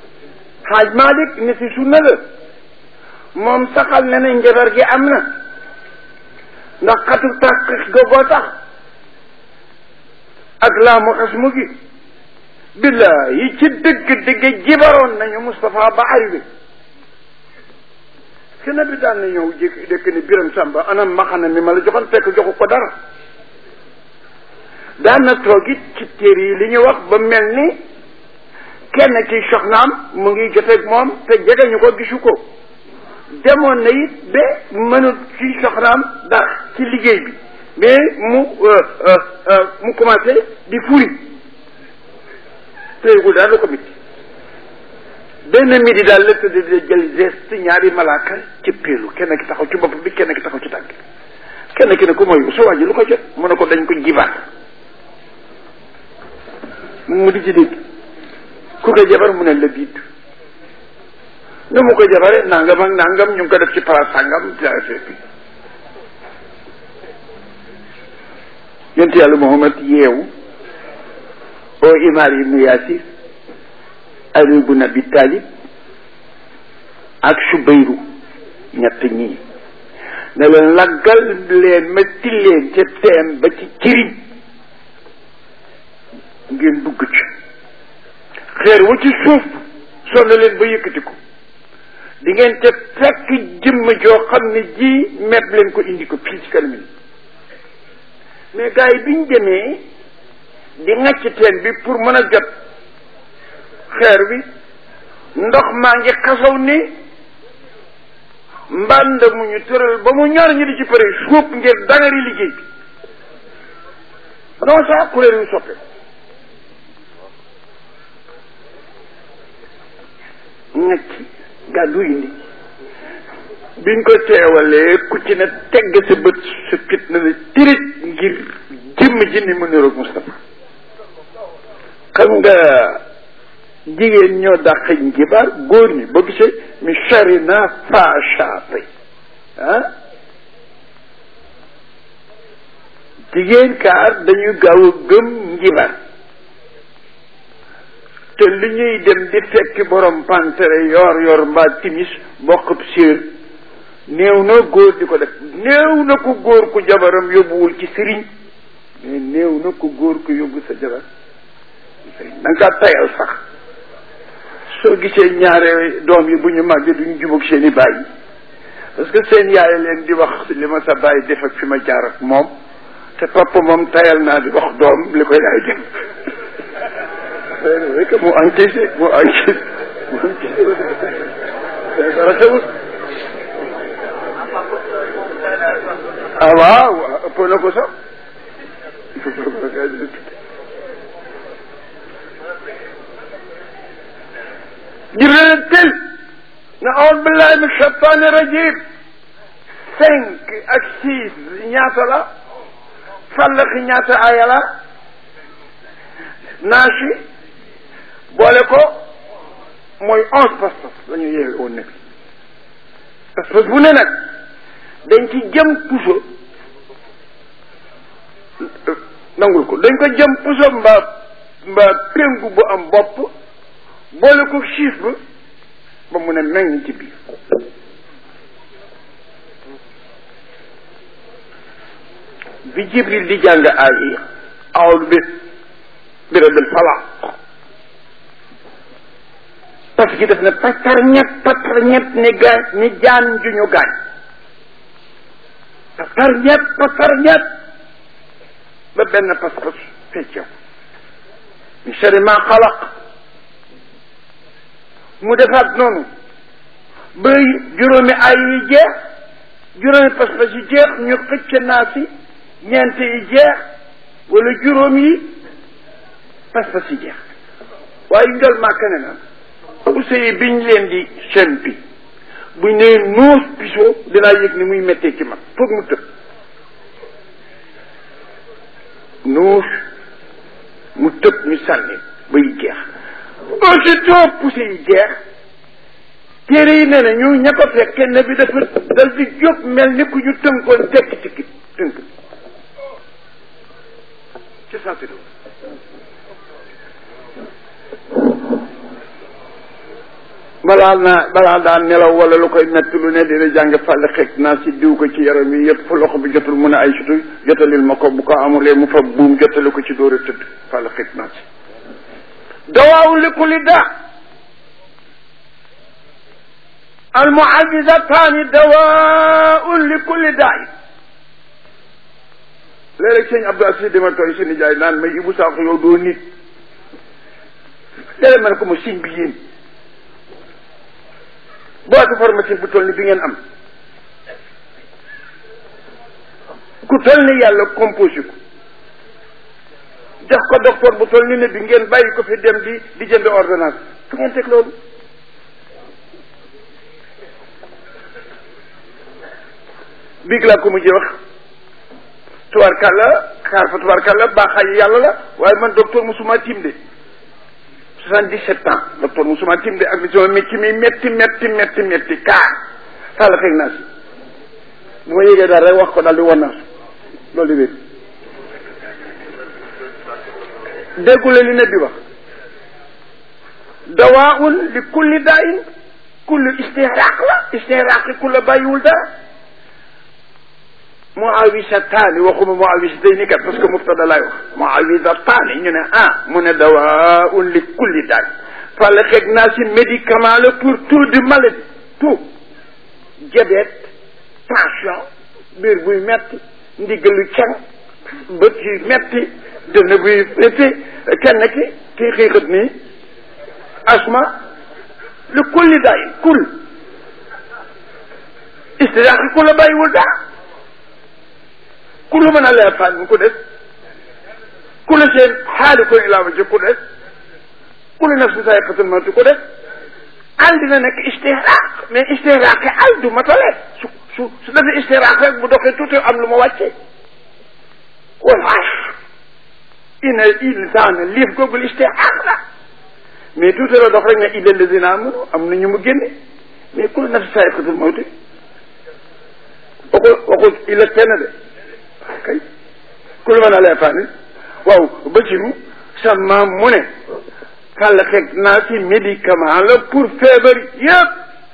xaaj Malik ne si sunna la moom saxal ne na njabar gi am na ndax xatu tàq gogoo tax ak laa mu xas mu gi billahi ci dëgg dëgg jibaroon nañu Moustapha ba arrivé kenn bi daan na ñëw jékki dëkk ne Biram Samba anam maxana mi ma la joxoon fekk joxu ko dara daan na toog it ci téere yi li ñu wax ba mel ni kenn ci soxnaam mu ngi joteeg moom te jege ñu ko gisu ko demoon na it ba mënut ci soxnaam dara ci liggéey bi mais mu mu commencé di furi téyegul daal lu ko mit benn midi daal la tëdd di jël geste ñaari malaaka ci péelu kenn ki taxaw ci bopp bi kenn ki taxaw ci tànk kenn ki ne ko mooy sa waa ji lu ko jot mu ne ko dañ ko jibaat mu di ci dégg ku ko jabar mu ne la biit nu mu ko jabare nangam ak nangam ñu ngi ko def ci place sangam bi yonent yàlla Muhammad yeewu o Imaar ibnu Yaasir Ali bun Abi Talib ak Subayru ñett ñii ne leen laggal leen ma tilleen ca teen ba ci ciriñ ngeen dugg ci xeer wa ci suuf sonn leen ba yëkkati ko di ngeen te fekk jëmm joo xam ne ji mepp leen ko indi ko fii ci kanam yi mais gars yi biñ demee di ŋàcc teen bi pour mën a jot xeer bi ndox maa ngi xasaw ni mbànd mu ñu tëral ba mu ñor ñu di ci pare suuf ngir dangari liggéey bi non ça couleur yu soppe ŋàcc gàddu indi biñ ko teewalee ku ci ne tegg sa bët sa fit na la tirit ngir jëmm ji ni mu niroog Moustapha xam nga jigéen ñoo dàq njibaar góor ñi boo gisee mi chari na fachape ah jigéen kaar dañuy gaaw a gëm njibaar te li ñuy dem di fekki borom pantere yor yor mbaa timis bokkub séer néew na góor di ko def néew na ko góor ku jabaram yóbbuwul ci sëriñ mais néew na ko góor ku yóbbu sa jabar ci sëriñ da nga kaa tayal sax soo gisee ñaare doom yi bu ñu màggee duñu jubóog seen i bàyyi parce que seen yaay leen di wax li ma sa bàyyi def ak fi ma jaar ak moom te papa moom tayal naa di wax doom li ko yaay def rek mu encaissé mu encaissé mu encaissé dara tewul ah waaw ëpp na ko sax jibril tel na aoudu billahi min shaitani rajim cinq ak six ñaata la fàllaxi ñaata aya la naasi boole ko mooy onze pas-pas la ñu yeewe woon nekk pas-pas bu ne nag dañ ci jëm puso nangul ko dañ ko jëm puso mbaa mbaa péngu bu am bopp boole ko chiif ba ba mu ne meññ ci biir bi jibril di jàng aay yi awlu bi bi rabbil falaq parce que def na patar ñett patar ñett ni gaañ ni jaan ju ñu gaañ patar ñett patar ñett ba benn pas-pas feccew min sharri ma xalaq mu defaat noonu ba juróomi ay yi jeex juróomi pas-pas yi jeex ñu xëcc naa si ñeent yi jeex wala juróom yi pas-pas yi jeex waaye njol màkka ne na usey biñ leen di sempi buñ nee nuus pisoo dinaa yëg ni muy méttee ci man foog mu tëb nuus mu tëb ñu sànni bay jeex aussitôt poussé yi jeex téere yi nee na ñu ña ko fekk kenn bi dafa dal di jóg mel ni ku ñu tënkoon tekk ci kii tënk ci sant balaa naa balaa daan nelaw wala lu koy metti lu ne dina jàng fàlle xeeg naa si diw ko ci yaram yi yëpp fu loxo bi jotul mun a ay sutu jotalil ma ko bu ko amulee mu fa buum jotali ko ci dóor a tëdd fàlle xeeg naa si dawaawu li kulli daa al muawizataani dawaaun li kulli daa léeg-léeg sëñ Abdou Aziz dama tooy si nijaay naan may Ibou Sakho yow doo nit léeg-léeg ma ne ko ma siñ bi yéen boîte pharmacie bu toll ni bi ngeen am ku toll ni yàlla composé ko jox ko docteur bu toll ni ne bi ngeen bàyyi ko fi dem di di jënd ordonnance fu ngeen teg loolu biig laa ko mujjee wax tubaarkàlla xaar fa tubaarkàlla baaxaay yàlla la waaye man docteur musuma tim de soixante-dix-sept ans docteur musuma tim de ak li sama métti mi métti métti métti métti kaa sàlla fekk naa si bu ma yégee daal rek wax ko daal di wan naa loolu di wér déggule li ne bi wax dawaun li kulli daain kullu istihraaq la istihraaqi ku la bàyyiwul dara muawisataani waxuma muawisatayni kat parce que mubtada laay wax muawisataani ñu ne ah mu ne dawaun li kulli daay fàlle xeeg naa si médicament la pour tout de maladie tout diabète tension biir buy metti ndiggalu cang bët yu metti dënn buy metti kenn ki kii xiixat nii asma li kulli daay kul istidaaqi ku la bàyyiwul daa kullu mën a leer fan mu ko def kullu seen xaali ko ilaa ma jëkk ko def kullu nafsin zaa'iqatul mawt ko def al dina nekk istihraaq mais istihraaq al du matale su su su defee istihraaq rek bu doxee tuuti am lu ma wàcce wal asr inna insaana liif googul istihraaq la mais tuuti la dox rek ne illa lazina amanu am na ñu mu génne mais kullu nafsin zaa'iqatul mawt waxul waxul illa kenn de kay ku lu mën a lee fànni waaw bëciru sa maam mu ne xàll xeeg naa si médicament la pour feebar yëpp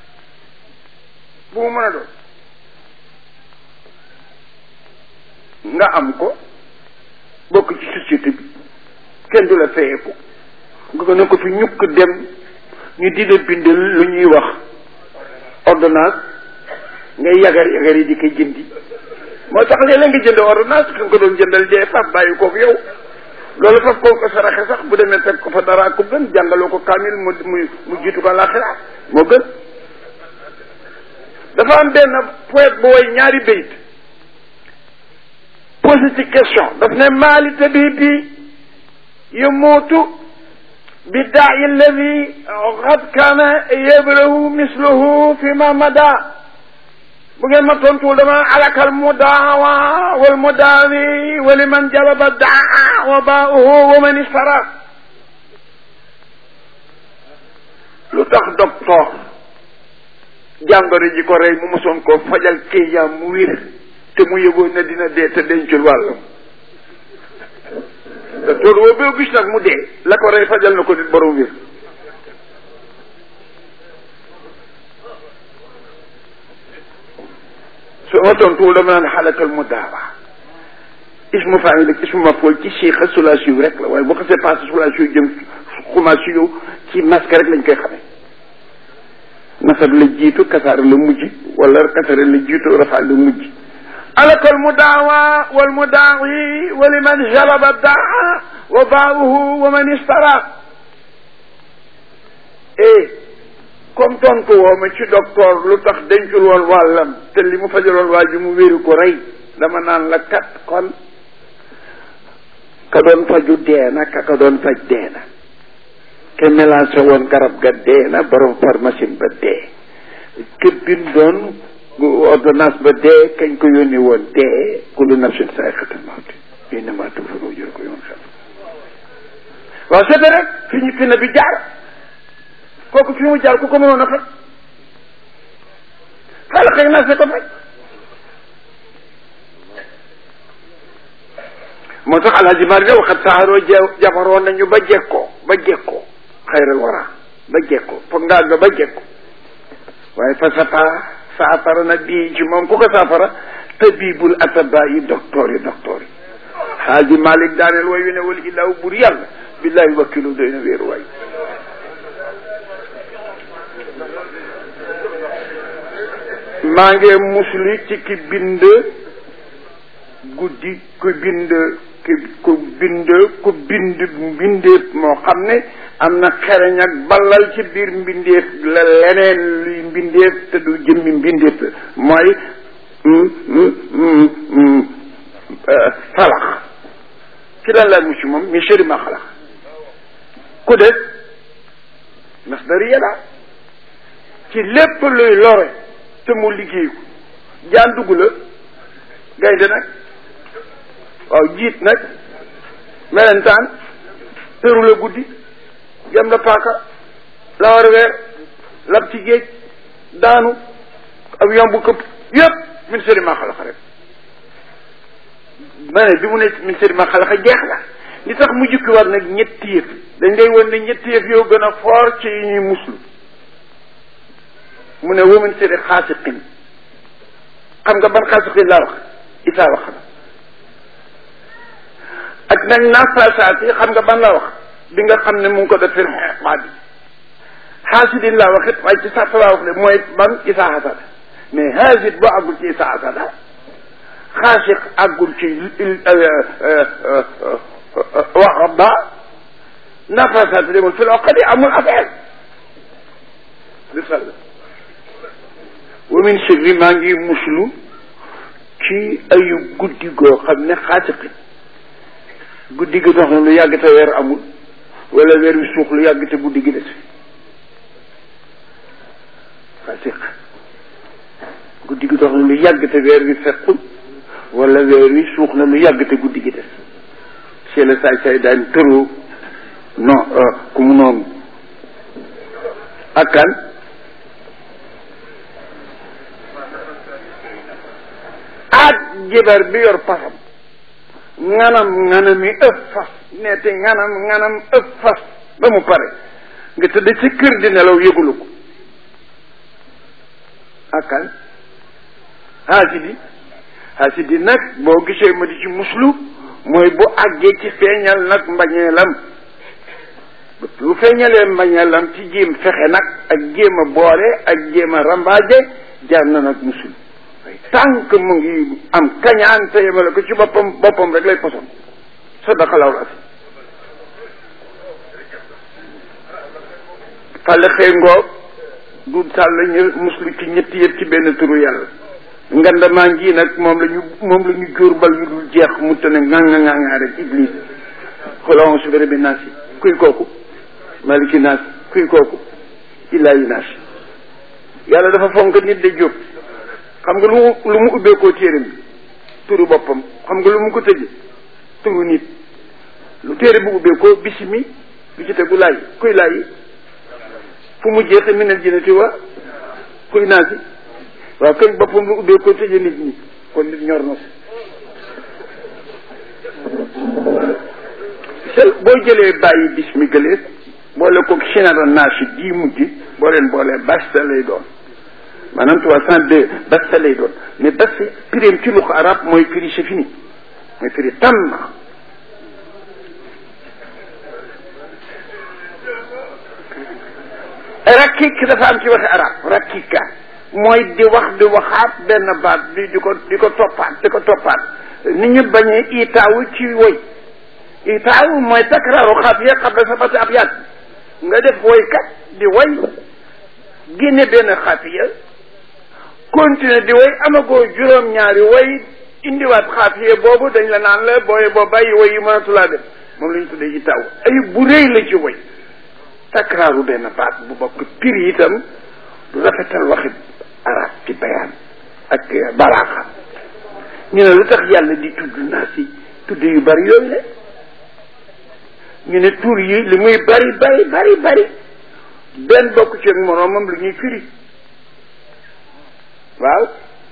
bu mu mën a doon nga am ko bokk ci société bi kenn du la feyeeku nga ko ne ko fi ñukk dem ñu di la bindal lu ñuy wax ordonnance ngay yagar yagar yi di koy jëndi moo tax léeg-léeg nga jënd ordonnance ka nga ko doon jëndal dee faf bàyyi koog yow loolu faf koo ko saraxe sax bu demee teg ko fa dara ko gën jàngaloo ko kaamil mu mu mu jiitu ko laaxira moo gën dafa am benn poète bu woy ñaari bayit posé ci question daf ne maali tabibi yamuutu bi daa'i alladi qad kaana yabrahu misluhu fi ma mada bu ngeen ma tontuwul dama alakal mudaawa wal mudaawi wa liman jalaba daa wa baauhu wa man istara lu tax docteur jàngoro ji ko rey mu mosoon koo fajal kéyaam mu wér te mu yëgoon ne dina dee te dencul wàllam docteur woo boo gis nag mu dee la ko rey fajal na ko nit borom wér su ma tontuwul dama naan xalakal mu daawa ismu faamil ak ismu mafool ci siixa sulaasiyu rek la waaye bu xasee passé sulaasiyu jëm xumaasiyu ci masque rek lañ koy xamee nasab la jiitu kasaar la mujj wala kasare la jiitu rafa la mujj alakal mu daawa wal mu daawi wa liman jalaba daa wa baauhu wa man istara eh comme tontu woo ma ci docteur lu tax dencul woon wàllam te li mu fajaloon waa ji mu wéru ko rey dama naan la kat kon ka doon faju deena ka ka doon faj deena ke mélangé woon garab ga deena borom pharmacie ba dee ke bindoon ordonnance ba dee kañ ko yónni woon dee kullu nafsin saa'iqatul mawti innama tuwaffa ujurakum yawmal qiyaama waaw c'est rek fi ñu fi na bi jaar kooku fi mu jaar ku ko mënoon a faj xala xëy na se ko faj moo tax alhaji mari ne waxat saxaroo jabaroon nañu ba jekkoo ba jekkoo xayral wara ba jekko foog ngaa ga ba jekko waaye fa sapa saafara nag bii ci moom ku ko saafara tabibul ataba yi docteur yi docteur yi xaaji Malick daaneel way wi ne wal ilaahu bur yàlla billahi wakkilu doy na wéeru waay maa ngi musli ci ki bind guddi ku bind ki ku bind ku bind mbindeef moo xam ne am na xereñ ak ballal ci biir mbindeef la leneen luy mbindeef te du jëmmi mbindeef mooy falax ci lan laa mucc moom mi sëri ma xalax ku des ndax dari yàlla ci lépp luy lore te mu liggéey ko jaan dugg la gaynde nag waaw jiit nag melentaan tëru la guddi jam la paaka la war weer lab ci géej daanu avion bu këpp yëpp min sëri ma xalaxa rek ma ne bi mu ne min sëri ma xalaxa jeex la li tax mu jukki war nag ñetti yëf dañ lay won ne ñetti yëf yoo gën a foor ci yi ñuy muslu mu ne wamin sëri xaasiqin xam nga ban xaasiqin laa wax isaa wax na ak nag nafasaat yi xam nga ban la wax bi nga xam ne mu ngi ko def fir xaa bi xaasidin laa wax it waaye ci sàtt laa wax ne mooy ban isaa hasada mais xaasid boo àggul ci isaa hasada xaasiq àggul ci wax ba nafasaat demul fil oqadi amul affaire li sall wa min sirri maa ngi muslu ci ayu guddi goo xam ne xaasiqi guddi gi dox na lu yàgg te weer amul wala weer wi suux lu yàgg te guddi gi des xaasiq guddi gi dox na lu yàgg te weer wi fekkul wala weer wi suux na lu yàgg te guddi gi des c'est le saay saay daan tëroo non ku mu noonu ak kan ak jibar bi yor pasam nganam nganami ëpp fas neete nganam nganam ëpp fas ba mu pare nga tëdd ci kër di nelaw yëgulu ko ak kan haasidi haasidi nag boo gisee ma di ci muslu mooy bu àggee ci feeñal nag mbañeelam lu feeñalee mbañeelam ci jéem fexe nag ak jéem a boole ak jéem a rambaaje jar na nag musul tànk mu ngi am kañaan te yemale ko ci boppam boppam rek lay poson sadaqalaw la si fàlle xëy ngoog du sàll ñu muslu ci ñetti yëpp ci benn turu yàlla ngandamaa ngi nag moom la ñu moom la ñu jóor bal yu dul jeex mu te ne ŋanga ŋanga rek iblis xolon su béré bi naas yi kuy kooku maliki naas kuy kooku illaahi naas yàlla dafa fonk nit de jóg xam nga lu mu lu mu ubbeekoo téere bi turu boppam xam nga lu mu ko tëje turu nit lu téere bu ubbeekoo bisimi bi ci tegu laay kuy laay fu mu jeexe minal jinnati wa kuy naasi waaw kay boppam lu ubbeekoo tëje nit ñi kon nit ñor na sel boo jëlee bàyyi bismi gëlee boole ko sinara naasi gii mujj boo leen boolee basta lay doon maanaam trois cent deux basta lay doon mais basta pirim ci luxa arab mooy firi c'est fini mooy firi tàmm rakik dafa am ci waxi arab rakika mooy di wax di waxaat benn baat di di ko di ko toppaat di ko toppaat ni ñu bañee itaawu ci woy itaawu mooy takraaru xaafiya qabla sabati abyaat nga def woykat di woy génne benn xaafiya continuer di woy amagoo juróom-ñaari woy indiwaat xaafiya boobu dañ la naan la booye boo bàyyi woy yi mënatulaa def moom la ñu tuddee itaawu ay bu rëy la ci woy takraaru benn baat bu bokk pir itam du rafetal waxi arab ci bayaan ak balaaxa ñu ne lu tax yàlla di tudd naa si tudd yu bari yooyu le ñu ne tur yi li muy bari bari bari bari benn bokk ci ak moroomam lu ñuy firi waaw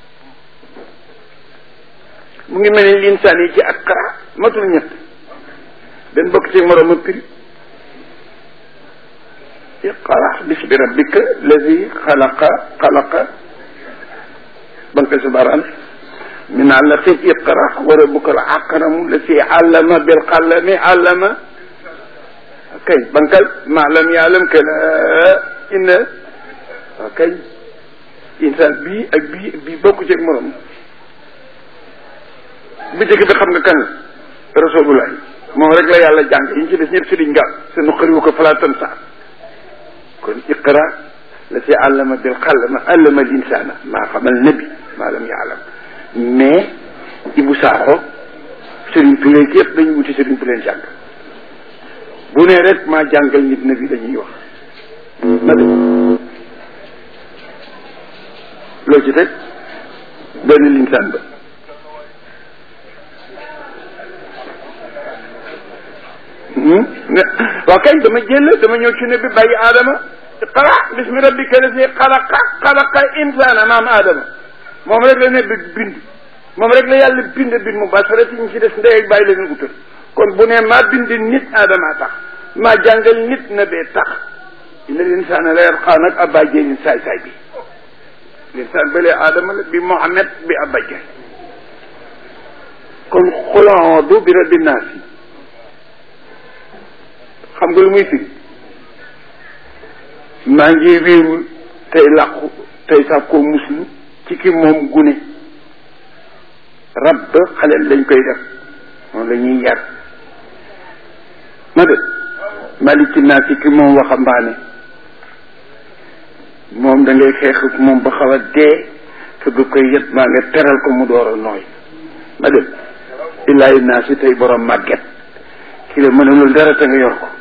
mu ngi mel ni linsaan yi ci ak xara matul ñett benn bokk ci ak moroomam firi iqra bismi rabbika lazi xalaqa xalaqa banque sa baran min alaqin iqra wa rabbuka al akramu lazi allama bil qalami allama kay bankal ma lam yaalam que la inna waaw kay insaan bii ak bii bii bokku ci ak morom bi jëkk bi xam nga kan la rasulullah moom rek la yàlla jàng yi ñu ci des ñëpp si diñ gàll sa nu xëriwu ko falaatan saar kon iqra la si àllama bil xallama allama l insana maa xamal nabi maa lam yaalam mais Ibou Sakho Serigne Touré yëpp dañu wuti Serigne Touré jàng bu ne rek maa jàngal nit nabi dañuy wax na de loo ci teg benn linsaan ba waaw kañ dama jël dama ñëw ci ne bi bàyyi aadama xala bismi rabbika lazi xalaqa xalaqa insana maam aadama moom rek la ne bi bind moom rek la yàlla bind bind mu basarati ñu ci des ndey ak bàyyi la leen utal kon bu ne maa bind nit aadama tax maa jàngal nit na bee tax ina l'insana la yarqaa nag abba jéelin saay saay bi l'insaan bële aadama la bi Mohamed bi abba jeel kon xuloodu bi rabbi naas yi xam nga lu muy firi maa ngi wéeru tey làqu tey sax koo muslu ci ki moom gune rab xaleel lañ koy def moom la ñuy yar ma de maliki naa ci ki moom waxambaane moom da ngay xeex ak moom ba xaw a dee te du koy yet maa nga teral ko mu door a nooy ma dem illaahi naa si tey borom màgget ki la mënulul dara te nga yor ko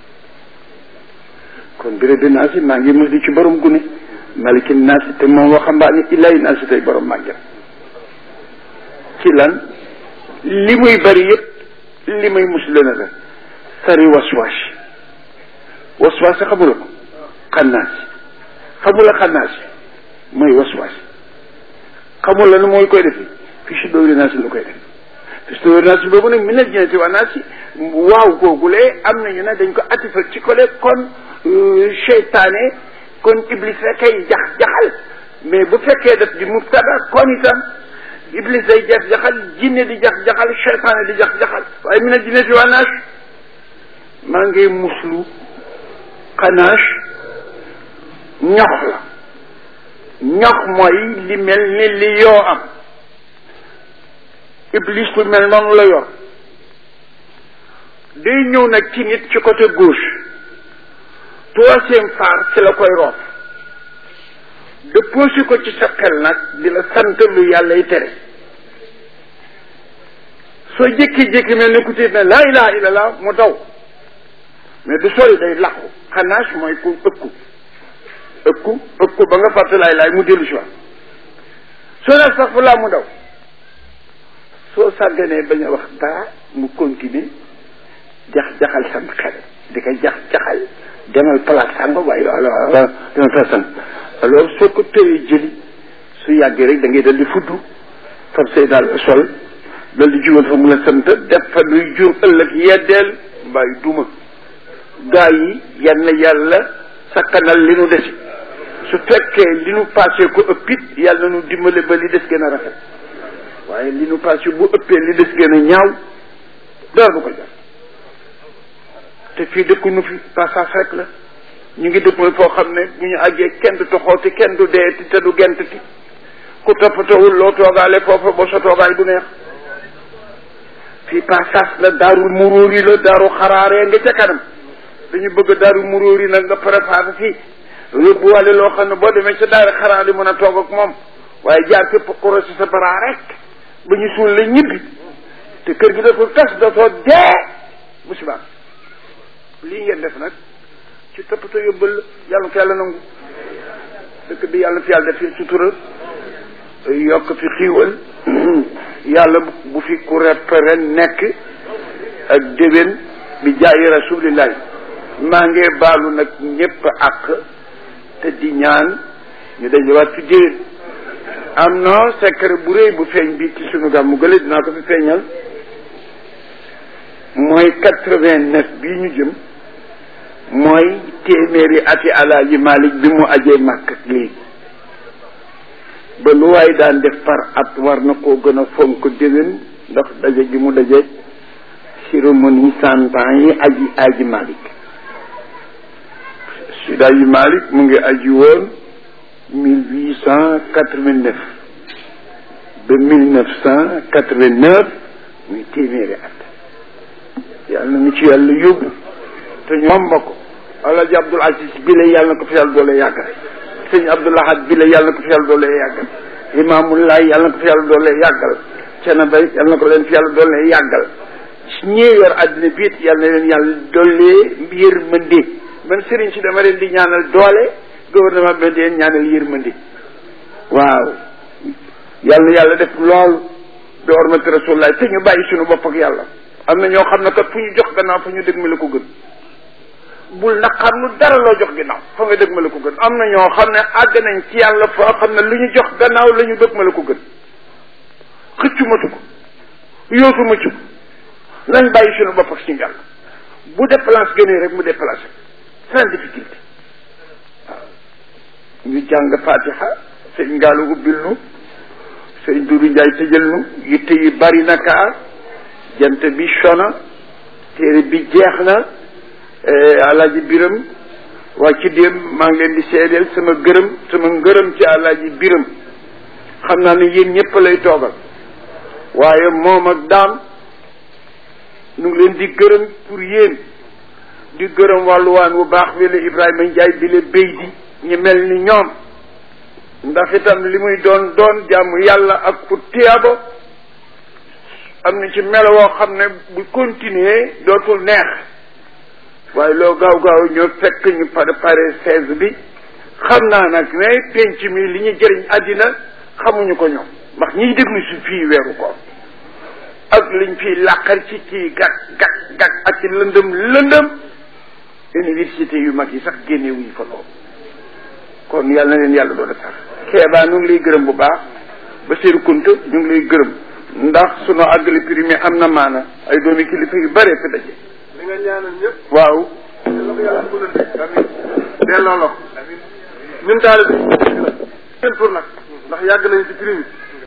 kon béré bi naa si maa ngi mus di ci borom gune maliki naa si te moom waxambaane illaahi naa si tey borom màgget ci lan li muy bari yëpp li muy musle na la sari waswaas waswaas xamula ko xannaas xamula xannaas mooy waswaas xamula nu mooy koy defi fi si dóori naa si lu koy def fi si dóori naa si boobu nag mi ne jinati waa naa si waaw googulee am nañu ne dañ ko atifal ci kole kon seytaane kon iblis rek ay jax jaxal mais bu fekkee def di mubtada kon itam iblis day jax jaxal jinne di jax jaxal seytaane di jax jaxal waaye mi ne jinati waa naa maa ngi muslu xanaas ñox la ñox mooy li mel ni li yoo am iblis lu mel noonu la yor day ñëw nag ci nit ci côté gauche troisième phare ci la koy roof déposé ko ci sa xel nag di la sant lu yàlla y tere soo jékki-jékki mel ni ku tiit ne laa ilaha illallah mu daw mais du sori day làqu xanaas mooy ku ëkku ëkku ëkku ba nga fàtte laay laay mu dellu si waat soo ne sax fu laa mu daw soo sàgganee bañ a wax dara mu continuer jax-jaxal sam xel di ko jax-jaxal demal place sànga waaye alors demal place sànga alors soo ko tëyee jëli su yàggee rek da ngay dal di fuddu fab say daal sol dal di jugal fa mu la sant def fa luy jur ëllëg yeddeel mbaay duma gaa yi yan na yàlla sakkanal li nu desi su fekkee li nu passé ko ëppit yàlla nu dimbale ba li des gën a rafet waaye li nu passé bu ëppee li des gën a ñaaw dara du ko jar te fii dëkku nu fi passage rek la ñu ngi dëkk mooy foo xam ne bu ñu àggee kenn du toxooti kenn du deeti te du gentati ku toppatawul loo toogaale foofa ba sa toogaay du neex fii passage la daarul muróori la daaru xaraaree nga ca kanam dañu bëgg daaru muróori nag nga préparé fii yóbbuwale loo xam ne boo demee ca daara xaraar di mën a toog ak moom waaye jaar fépp xuro si sa bara rek ba ñu suul la ñibbi te kër gi dafa tas dootoo dee bu subaa lii ngeen def nag ci toppatoo yóbbal yàlla ko yàlla nangu dëkk bi yàlla fi yàlla def fi sutura yokk fi xiiwal yàlla bu fi ku repere nekk ak déwén bi jaayi rasulillahi maa ngi baalu nag ñëpp ak te di ñaan ñu dajewaat fi déwén am na secret bu rëy bu feeñ bi ci sunu gàmmu gële dinaa ko fi feeñal mooy quatre vingt neuf bii ñu jëm mooy téeméeri ati alaaji Malik bi mu ajee màkk ak léegi ba lu waay daan def par at war na koo gën a fonk déwén ndax daje gi mu daje cérémonie cent ans yi aji aji Malik Seydi Aji Malik mu ngi aji woon mille huit cent quatre-vingt-neuf ba mille neuf cent quatre-vingt-neuf muy téeméeri at yàlla na ñu ci yàlla yóbbu te ñoom ba ko Alaaji Abdul Aziz bi la yàlla na ko fi yàlla doole yàggal sëñ Abdul Ahad bi la yàlla na ko fi yàlla doole yàggal Imaamulaay yàlla na ko fi yàlla doole yàggal cena bay yàlla na ko leen fi yàlla doole yàggal ñii yor àddina bi it yàlla na leen yàlla doole yërmande man sëriñ si dama leen di ñaanal doole gouvernement bi di leen ñaanal yërmande waaw yàlla na yàlla def lool bi hormati rasulullah te ñu bàyyi suñu bopp ak yàlla am na ñoo xam ne kat fu ñu jox gannaaw fa ñu dëgg ma la ko gën bul naqar lu dara loo jox ginnaaw fa nga dëgg ma la ko gën am na ñoo xam ne àgg nañ ci yàlla foo xam ne lu ñu jox gannaaw la ñu dëgg ma la ko gën xëccu matu ko yootu matu ko nañ bàyyi suñu bopp ak suñu yàlla bu déplace gënee rek mu déplacé sans difficulté waaw ñu jàng fatiha sëñ ngaalu ubbil nu sëñ Dudu Njaay tëjal nu yitte yi bari na kaa jant bi sona téere bi jeex na alaaji biram waa ci déem maa ngi leen di seedeel sama gërëm sama ngërëm ci alaaji biram xam naa ne yéen ñëpp lay toogal waaye moom ak daam nu ngi leen di gërëm pour yéen di gërëm wàlluwaan bu baax bi la Ibrahima Njaay bi la béy di ñu mel ni ñoom ndax itam li muy doon doon jàmm yàlla ak ku tiyaabo am na ci melo woo xam ne bu continuer dootul neex waaye loo gaaw gaaw ñoo fekk ñu préparé seize bi xam naa nag ne penc mi li ñu jëriñ àddina xamuñu ko ñoom ndax ñiy déglu si fii weeru ko ak liñ fiy làqar ci ci gàtt gàtt gàtt ak ci lëndëm lëndëm université yu mag yi sax génne wuñu fa loolu kon yàlla na leen yàlla doon sax keebaa ñu ngi lay gërëm bu baax ba seeru kunta ñu ngi lay gërëm ndax sunu àggali primé am na maana ay doomi kilifa yu bare fi daje li nga ñaanal ñëpp waaw la ko yàlla mënal amiin delloo la ko ñun taalibe bi seen pour nag ndax yàgg nañ ci prime